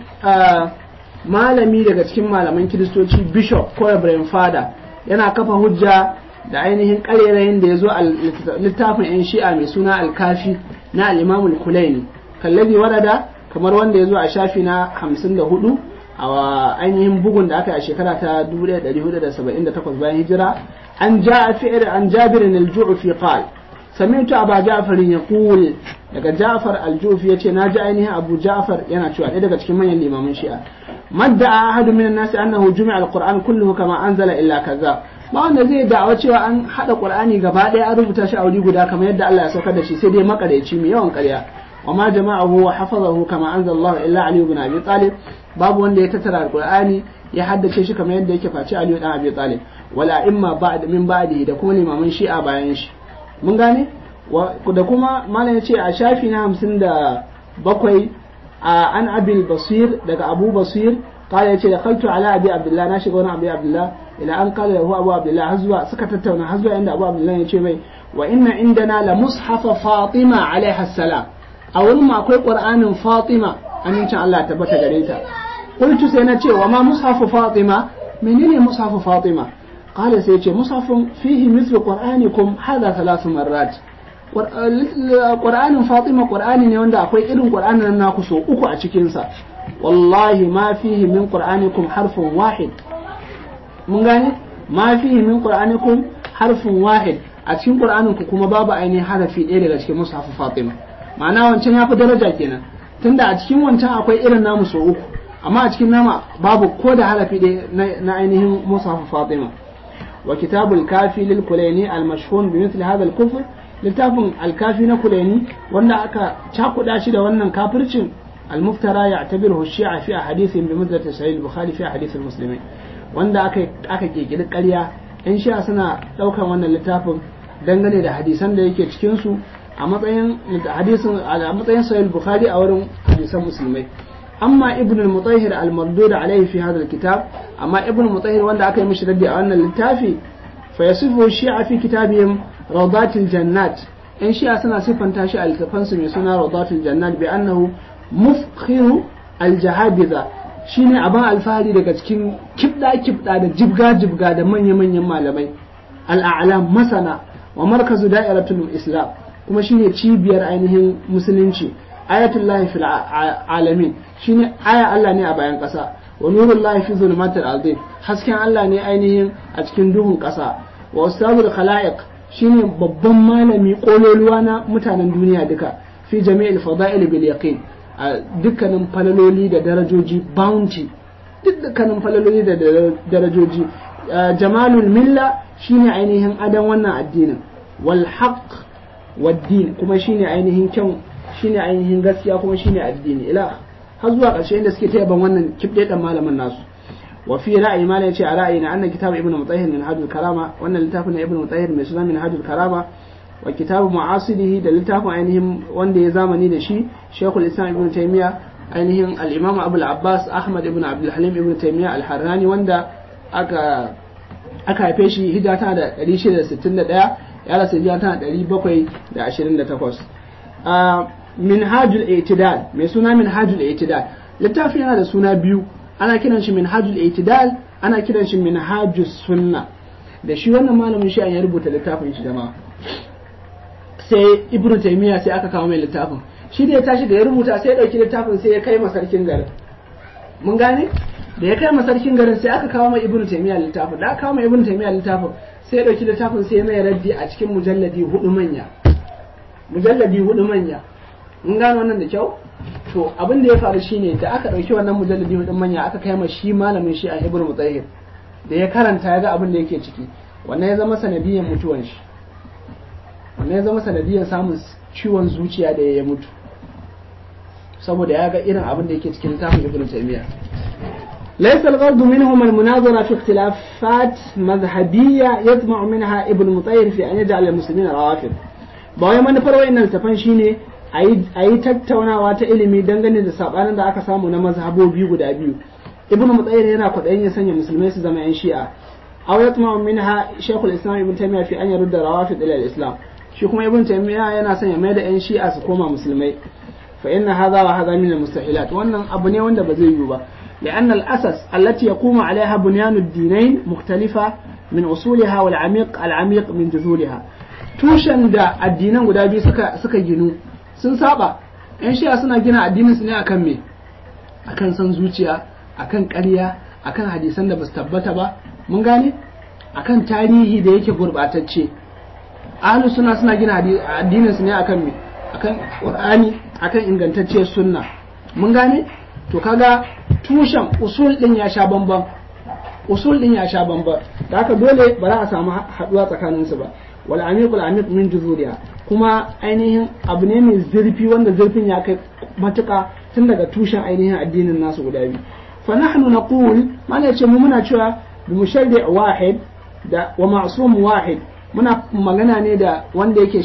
malami daga cikin malaman kiristoci bishop ko reverend father yana kafa hujja da ainihin karerayin da ya zo a littafin 'yan shi'a mai suna alkafi na al'imamul kulaini kallabi warada kamar wanda ya zo a shafi na 54 a ainihin bugun da aka yi a shekara ta 1478 bayan hijira an ja a fi'ir an jabirin al-ju'fi qal sami'tu aba ja'far yaqul daga ja'far al-ju'fi yace naji ainihin abu ja'far yana cewa ɗaya daga cikin manyan limaman shi'a madda ahadu minan nasi annahu jumi'a al-qur'an kulluhu kama anzala illa kaza ba wanda zai da'awa cewa an hada qur'ani gaba ɗaya an rubuta shi a wuri guda kamar yadda Allah ya saukar da shi sai dai makareci mai yawan ƙarya wa ma jama'ahu wa hafazahu kama anzalallahu illa ali ibn abi talib babu wanda ya tattara alqur'ani ya haddace shi kamar yadda yake face ali ibn abi talib wala imma ba'd min ba'dihi da kuma limaman shi'a bayan shi mun gane da kuma malam ya ce a shafi na hamsin da bakwai a an abil basir daga abu basir قال يتي دخلت على ابي عبد الله ناشي وانا ابي عبد الله الى ان قال له ابو عبد الله هزوا suka tattauna har zuwa inda abu abdullah yace mai wa inna indana la mushaf fatima alaiha salam a wurin ma akwai qur'anin fatima amincin Allah tabbata gare ta qultu sai na ce wa ma mushaf fatima menene mushaf fatima qala sai yace mushafun fihi mithlu qur'anikum hadha thalath marrat Qur'anin Fatima Qur'ani ne wanda akwai irin Qur'anin nan naku so uku a cikin sa wallahi ma fihi min qur'anikum harfun wahid mun gane ma fihi min qur'anikum harfun wahid a cikin Qur'anin ku kuma babu ainihin harafi ɗaya daga cikin mushaf Fatima ma'ana wancan ya fi daraja kenan tunda a cikin wancan akwai irin namu so uku amma a cikin nama babu ko da harafi ɗaya na ainihin mushaf Fatima wa kitabul kafi lil kulaini al mashhun bi mithli hadha al kufr littafin al kafi na kulaini wanda aka cakuda shi da wannan kafircin al muftara ya'tabiruhu shi'a fi ahadithin bi mudrati sahih al bukhari fi ahadith al muslimin wanda aka aka kekiri ƙarya yan shi'a suna ɗaukan wannan littafin dangane da hadisan da yake cikin su a matsayin hadisin a matsayin sahih bukhari a wurin hadisan musulmai amma ibn al-mutahhir al-mardud alayhi fi hadha al-kitab amma ibn al-mutahhir wanda aka yi mishi raddi a wannan littafi fa yasifu shi'a fi kitabihim rawdatil jannat in shi'a suna sifanta shi a littafan su mai suna rawdatil jannat bi annahu mufkhiru al-jahabiza shine abin alfahari daga cikin kibda kibda da jibga jibga da manya manyan malamai al-a'lam masana wa markazu da'iratul islam kuma shine cibiyar ainihin musulunci ayatullahi fil alamin shine aya Allah ne a bayan ƙasa wa nurullahi fi zulumatil ardi hasken Allah ne ainihin a cikin duhun ƙasa wa ustadul khalaiq shine babban malami kololuwa na mutanen duniya duka fi jami'il fada'il bil yaqin a dukkanin falaloli da darajoji bounty dukkanin falaloli da darajoji jamalul milla shine ainihin adan wannan addinin wal haqq waddin kuma shine ainihin kyan shine ainihin gaskiya kuma shine addini ila har zuwa ƙarshe inda suke ta yaban wannan kibde dan malamin nasu wa fi ra'ayi ma yace a ra'ayi na annan kitab ibnu mutahhir min hadul karama wannan littafin na ibnu mutahhir mai suna min hadul karama wa kitabu mu'asirihi da littafin ainihin wanda ya zamani da shi shaykhul islam ibnu taymiya ainihin al-imam abul abbas ahmad ibn abdul halim ibnu taymiya al-harrani wanda aka aka haife shi hijira tana da 661 ya rasu hijira tana 728 minhajul itidal mai suna minhajul itidal littafi yana da suna biyu ana kiran shi minhajul itidal ana kiran shi minhajus sunna da shi wannan malamin shi ya rubuta littafin shi jama'a sai ibnu taymiya sai aka kawo mai littafin shi da ya tashi da ya rubuta sai ya dauki littafin sai ya kai ma sarkin garin mun gane da ya kai ma sarkin garin sai aka kawo mai ibnu taymiya littafin da aka kawo mai ibnu taymiya littafin sai ya dauki littafin sai ya mai raddi a cikin mujalladi hudu manya mujalladi hudu manya mun gano wannan da kyau to abin da ya faru shine da aka dauki wannan mujalladi hudu manya aka kai ma shi malamin shi a ibnu mutahhir da ya karanta ya ga abin da yake ciki wannan ya zama sanadiyan mutuwan shi wannan ya zama sanadiyan samun ciwon zuciya da ya mutu saboda ya ga irin abin da yake cikin littafin ibnu taymiya ليس الغرض منهم المناظرة في اختلافات مذهبية يطمع منها ابن مطير في أن يجعل المسلمين روافض ba wai manufar wa'annan littafan shine a yi tattaunawa ta ilimi dangane da sabanin da aka samu na mazhabobi guda biyu ibnu mutsayyir yana kwaɗayin ya sanya musulmai su zama yan shi'a aw yatma minha shaykhul islam ibn taymiya fi an yarudda rawafid ila islam shi kuma ibn taymiya yana son ya mai da yan shi'a su koma musulmai fa inna hadha wa hadha min al-mustahilat wannan abu ne wanda ba zai yiwu ba لأن الأسس التي يقوم عليها بنيان الدينين مختلفة من أصولها والعميق العميق من جذورها tushen da addinan guda biyu suka suka ginu sun saba yan shi'a suna gina addinin su ne akan me akan san zuciya akan ƙarya akan hadisan da basu tabbata ba mun gane akan tarihi da yake gurbatacce ahlus suna suna gina addinin su ne akan me akan qur'ani akan ingantacciyar sunna mun gane to kaga tushen usul din ya sha bamban usul din ya sha bamban da haka dole ba za a samu haduwa tsakaninsu ba wal amiqul amiq min juzuriha kuma ainihin abu ne mai zurfi wanda zurfin ya kai matuka tun daga tushen ainihin addinin nasu guda biyu fa nahnu naqul mana ce mu muna cewa bi musharri wahid da wa ma'sum wahid muna magana ne da wanda yake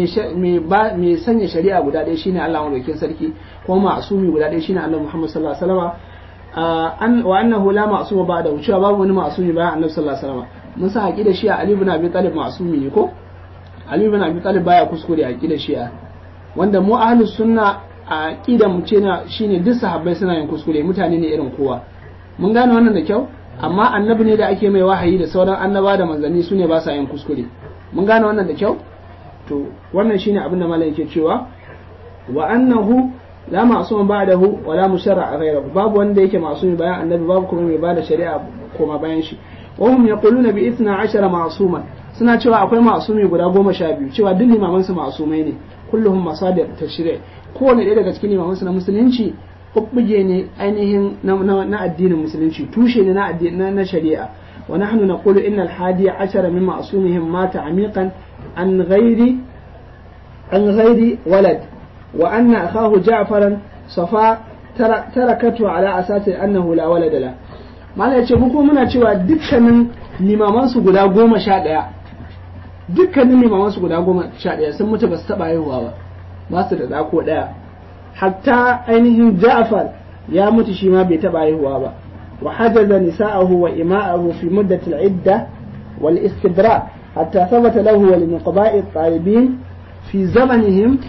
mai sanya shari'a guda ɗaya shine Allah madaukakin sarki kuma ma'sumi guda ɗaya shine Allah Muhammad sallallahu alaihi wasallam wa annahu la ma'suma ba'da cewa babu wani ma'sumi bayan Annabi sallallahu alaihi wasallam mun san aqida shi'a Ali ibn Abi Talib ma'sumi ne ko Ali ibn Abi Talib baya kuskure aqida shi'a wanda mu ahlus sunna a aqida mu ce na shine duk sahabbai suna yin kuskure mutane ne irin kowa mun gane wannan da kyau amma annabi ne da ake mai wahayi da sauran annaba da manzanni su ne ba sa yin kuskure mun gane wannan da kyau to wannan shine abin da malam yake cewa wa annahu la ma'sum ba'dahu wa la musharra ghayrahu babu wanda yake ma'sumi bayan annabi babu kuma mai bada shari'a koma bayan shi wa hum yaquluna bi 12 ma'suman suna cewa akwai ma'sumi guda goma sha biyu cewa duk limaman su ma'sumai ne kulluhum masadir tashri' kowane ɗaya daga cikin limaman su na musulunci kubbuge ne ainihin na addinin musulunci tushe ne na na shari'a wa nahnu naqulu inna al-hadi 10 min ma'sumihim mata amiqan an ghairi an ghairi walad wa anna akahu ja'faran safa tarakatu ala asasi annahu la walada la malai ce mu kuma muna cewa dukkanin limaman su guda goma sha ɗaya dukkanin limaman su guda goma sha ɗaya sun mutu ba su taɓa haihuwa ba ba su da ɗako ɗaya hatta ainihin ja'far ya mutu shi ma bai taɓa haihuwa ba wa hajaza nisa'ahu wa ima'ahu fi muddatil idda wal istibra hatta thabata lahu wa linuqba'i talibin fi zamanihim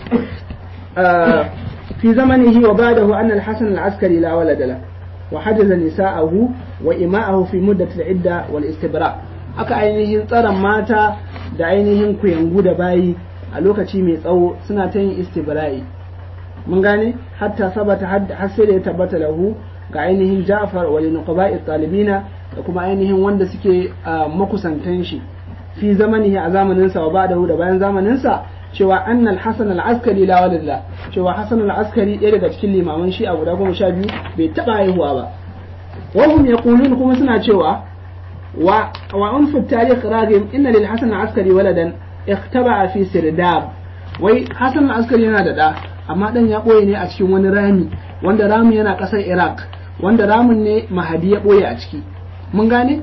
في زمنه وبعده أن الحسن العسكري لا ولد له وحجز نساءه وإماءه في مدة العدة والاستبراء aka ainihin tsaron mata da ainihin kuyangu da bayi a lokaci mai tsawo suna ta yin istibra'i mun gane hatta sabata har sai da ya tabbata lahu ga ainihin Ja'far wa linuqaba'i talibina da kuma ainihin wanda suke makusantan shi fi zamanihi a zamanin sa wa ba'dahu da bayan zamanin sa cewa annal hasan al-askari la walada cewa hasan al-askari ɗaya daga cikin limaman shi a guda goma sha biyu bai taɓa haihuwa ba wahum yaqulun kuma suna cewa wa wa unfu tarikh ragim inna lil hasan al-askari waladan ikhtaba fi sirdab wai hasan al-askari yana da da amma dan ya boye ne a cikin wani rami wanda ramin yana ƙasar iraq wanda ramin ne mahadi ya boye a ciki mun gane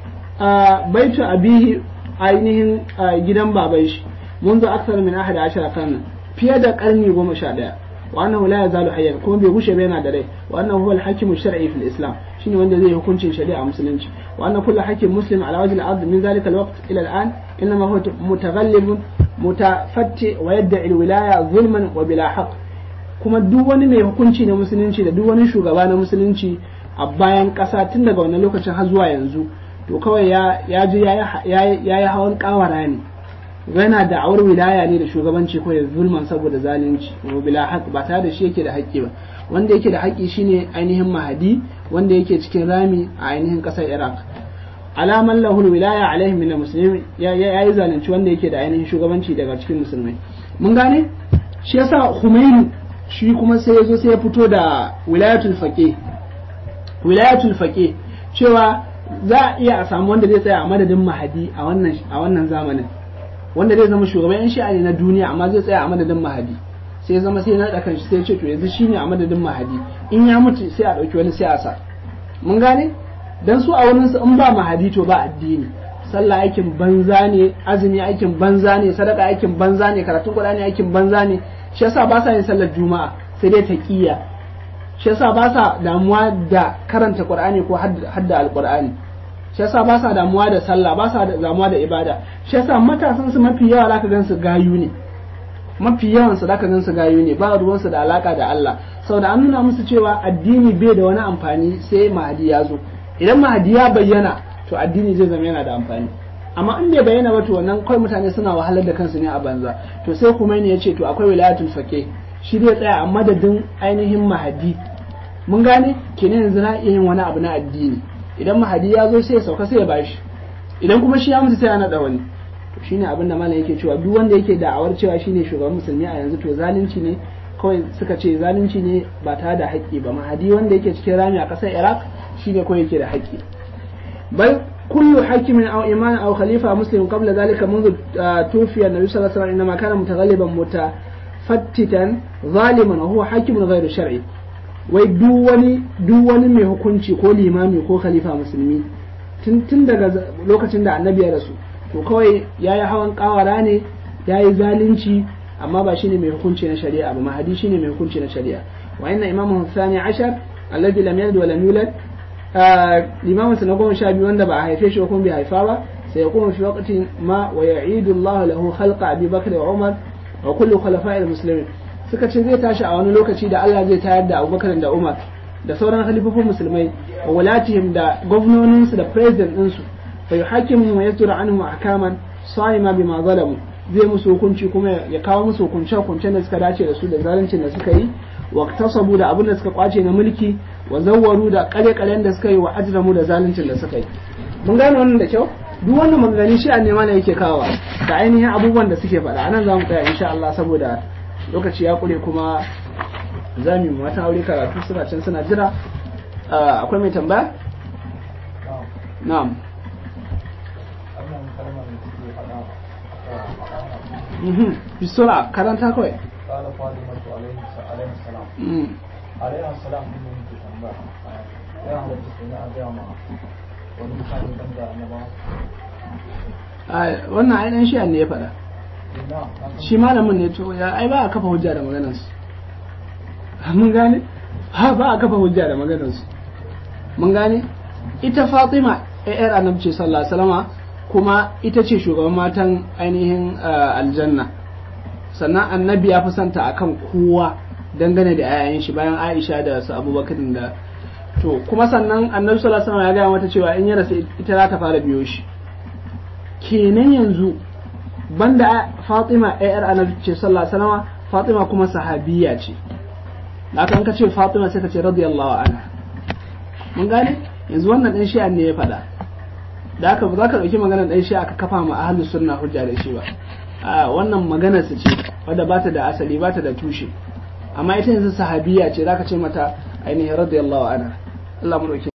baitu abihi ainihin gidan baban shi منذ أكثر من أحد عشر قرنا في هذا قرني وما شاء وأنه لا يزال حيا كما بيغوش بين دري وأنه هو الحاكم الشرعي في الإسلام شنو وند زي يكون شريعة مسلم وأن كل حاكم مسلم على وجه الأرض من ذلك الوقت إلى الآن إنما هو متغلب متفتي ويدعي الولاية ظلما وبلا حق kuma duk wani mai hukunci na musulunci da duk wani shugaba na musulunci a bayan ƙasa tun daga wannan lokacin har zuwa yanzu to kawai ya ji ya yi hawan kawara ne yana da awar wilaya ne da shugabanci ko ya zulman saboda zalunci wa bila haq ba tare da shi yake da haƙƙi ba wanda yake da haƙƙi shine ainihin mahadi wanda yake cikin rami a ainihin ƙasar iraq alaman lahul wilaya alaihim min muslimin ya yi zalunci wanda yake da ainihin shugabanci daga cikin musulmai mun gane shi yasa Khomeini shi kuma sai ya zo sai ya fito da wilayatul faqih wilayatul faqih cewa za a iya a samu wanda zai tsaya a madadin mahadi a wannan a wannan zamanin wanda zai zama shugaban yan shi'a ne na duniya amma zai tsaya a madadin mahadi sai zama sai na kan shi sai ce to yanzu shine a madadin mahadi in ya mutu sai a dauki wani sai a sa mun gane dan su a wurin su in ba mahadi to ba addini sallah aikin banza ne azumi aikin banza ne sadaka aikin banza ne karatun qur'ani aikin banza ne shi yasa ba sa yin sallar juma'a sai dai taqiyya shi yasa ba sa damuwa da karanta qur'ani ko hadda alqur'ani shi yasa ba sa damuwa da sallah ba sa damuwa da ibada shi yasa matasan su mafi yawa zaka gan su gayu ne mafi yawan su zaka gan su gayu ne ba ruwan su da alaka da Allah saboda an nuna musu cewa addini bai da wani amfani sai mahadi ya zo idan mahadi ya bayyana to addini zai zama yana da amfani amma in bai bayyana ba to wannan kawai mutane suna wahalar da kansu ne a banza to sai kuma ne ya ce to akwai wilayatul faqih shi zai tsaya a madadin ainihin mahadi mun gane kenan yanzu na iya yin wani abu na addini idan mahadi ya zo sai ya sauka sai ya bashi idan kuma shi ya mutu sai ya naɗa wani to shine abin da malam yake cewa duk wanda yake da'awar cewa shine shugaban musulmi a yanzu to zalunci ne kawai suka ce zalunci ne ba tare da haƙƙi ba mahadi wanda yake cikin rami a ƙasar iraq shine kawai yake da haƙƙi bal kullu hakimin aw iman aw khalifa muslim qabla dhalika منذ توفي النبي صلى الله عليه وسلم انما كان متغلبا متفتتا ظالما وهو حاكم غير شرعي wai duk wani duk wani mai hukunci ko limami ko khalifa musulmi tun daga lokacin da annabi ya rasu to kawai ya yi hawan kawara ne ya yi zalunci amma ba shine mai hukunci na shari'a ba mahadi shine mai hukunci na shari'a wa inna imamu thani ashar alladhi lam yalid wa lam yulad limamin sa na goma sha biyu wanda ba a haife shi ko bai haifa ba sai ya kuma fi waqtin ma wa ya'idu Allah lahu khalqa Abi Bakr wa Umar wa kullu khulafa'il muslimin suka ce zai tashi a wani lokaci da Allah zai tayar da Abubakar da Umar da sauran halifofin musulmai wa walatihim da gwamnoninsu da president ɗinsu fa yuhakimu wa yasduru anhum ahkaman sa'ima bima zalamu zai musu hukunci kuma ya kawo musu hukunce hukuncen da suka dace da su da zaluncin da suka yi wa tasabu da abin da suka kwace na mulki wa zawwaru da kare karen da suka yi wa ajramu da zaluncin da suka yi mun gane wannan da kyau duk wannan maganganun shi a nema ne yake kawo da ainihin abubuwan da suke faɗa anan za mu tsaya insha Allah saboda lokaci ya kure kuma za mu yi matan aure karatu suna can suna jira akwai mai tambaya na'am bisura karanta kawai قال فاطمة عليه عليه السلام عليه السلام din ne muke tambaya ya halatta su na abiya ma wani mutane dan da annaba wannan ainihin shi ne ya faɗa shi malamin ne to ya ai ba a kafa hujja da maganarsu mun gane ha ba a kafa hujja da maganarsu mun gane ita fatima yar annabci sallallahu alaihi wasallama kuma ita ce shugaban matan ainihin aljanna sannan annabi ya fi santa akan kowa dangane da 'ya'yan shi bayan aisha da su abubakar da to kuma sannan annabi sallallahu alaihi wasallam ya gaya mata cewa in ya rasa ita za ta fara biyo shi kenan yanzu banda fatima yar annabi ce sallallahu alaihi wasallam fatima kuma sahabiya ce haka ka ce fatima sai ka ce radiyallahu anha mun gane yanzu wannan dan shi'a ne ya faɗa da haka ba za ka ɗauki maganar dan shi'a ka kafa ma ahlus sunna hujja da shi ba a wannan maganar su ce wadda ba ta da asali ba ta da tushe amma ita yanzu sahabiya ce zaka ce mata ainihin radiyallahu anha Allah mu